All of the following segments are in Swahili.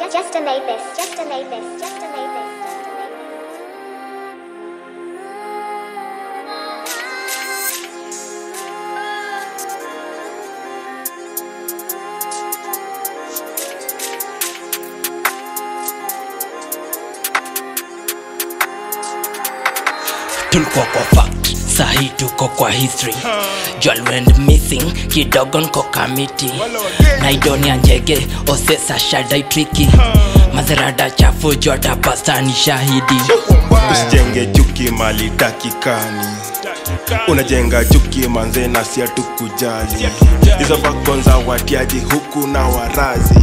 just, just a Mavis, just a Mavis, just a Mavis, just a Mavis. tulikuwa kwa fact sahi tuko kwa history Jewel went missing kidogo nko kamiti naidonia njege osesa shadai triki mazerada chafu jota pasta ni shahidi usijenge chuki mali takikani unajenga chuki manze na sia tukujali hizo vako za watiaji huku na warazi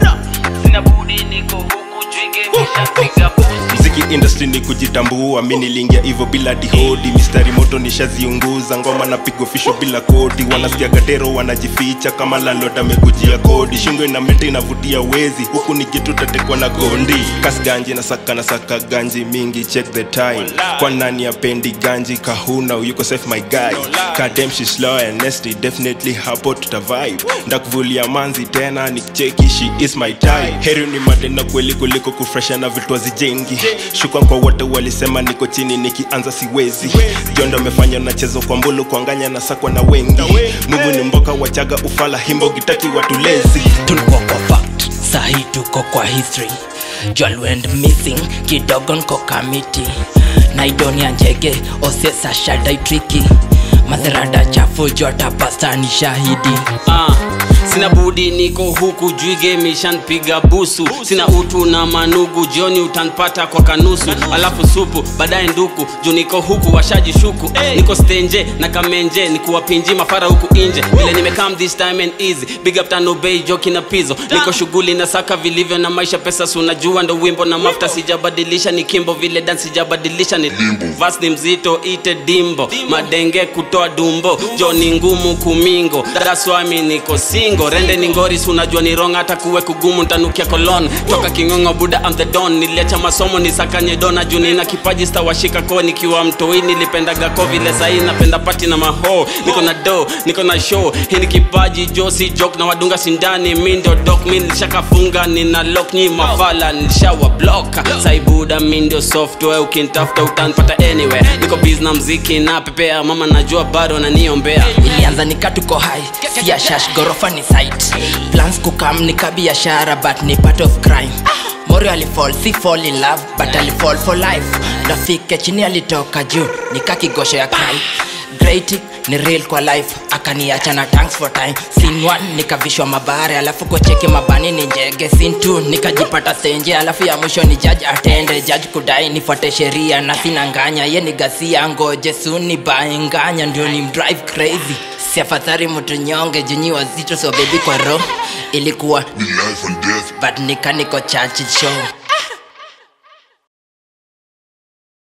sina budi niko huku jwige mishapiga pusi mziki industry ni kujitambua mi niliingia hivyo bila dihodi mistari moto nishaziunguza ngoma na pigo fisho bila kodi wanasikia gatero wanajificha kama landlord amekujia kodi shingo ina mete inavutia wezi huku ni kitu tatekwa na gondi kasi ganji na saka na saka ganji mingi check the time kwa nani apendi ganji kahuna yuko safe my guy kadem she slow and nasty definitely hapo tutavibe ndakuvulia manzi tena nicheki she is my type heri ni matenda kweli kuliko kufresha na vitu hazijengi shukran kwa wote walisema niko chini nikianza siwezi jondo amefanya nachezo kwa mbulu kuanganya na sakwa na wengi mungu ni mboka wachaga ufala himbo gitaki watulezi tulikuwa kwa fact sahi tuko kwa history Jewel went missing kidogo nko kamiti naidonia njege osesa shadai triki mazerada chafu jota pasta ni shahidi Ah, sina budi niko huku jwige mishanpiga busu sina utu na manugu jioni utanpata kwa kanusu alafu supu baadaye nduku juu niko huku washajishuku niko stenje na kamenje nikuwapinji mafara huku inje vile nimekam this time and easy big up tano bay joki na pizo niko shughuli na saka vilivyo na maisha pesa sunajua ndo wimbo na mafuta sijabadilisha ni kimbo vile dan sijabadilisha ni vas ni mzito ite dimbo madenge kutoa dumbo jo ni ngumu kumingo daswami niko singo rende ni ngoris unajua ni wrong hata kuwe kugumu ntanukia kolon toka kingongo buda am the don niliacha masomo nisakanye dona juu nina kipaji stawashika ko nikiwa mtoi nilipendaga ko vile sahii napenda pati na maho niko na do niko na show hii ni kipaji josi jok na wadunga sindani mi ndio dok mi nilishakafunga nina lock nyi mafala nilishawa block saibuda mi ndio software ukintafuta utanpata anywhere niko biz na mziki na pepea mama najua bado naniombea ilianza nikatuko hai sia shash gorofa ni site plans kukam nika biashara but ni part of crime morio alifall si fall in love but alifall for life ndafike chini alitoka juu nikakigosho ya cry great ni real kwa life akaniacha na thanks for time sin one nikavishwa mabare alafu kocheke mabani ni njege sin two nikajipata senje alafu ya mwisho ni judge atende judge kudai nifuate sheria na sina nganya ye ni gasia ngoje suni baenganya ndio ni drive crazy siafadhari mtu nyonge junyi wazito so baby kwa roho ilikuwa Be life and death. but nikaniko chachi show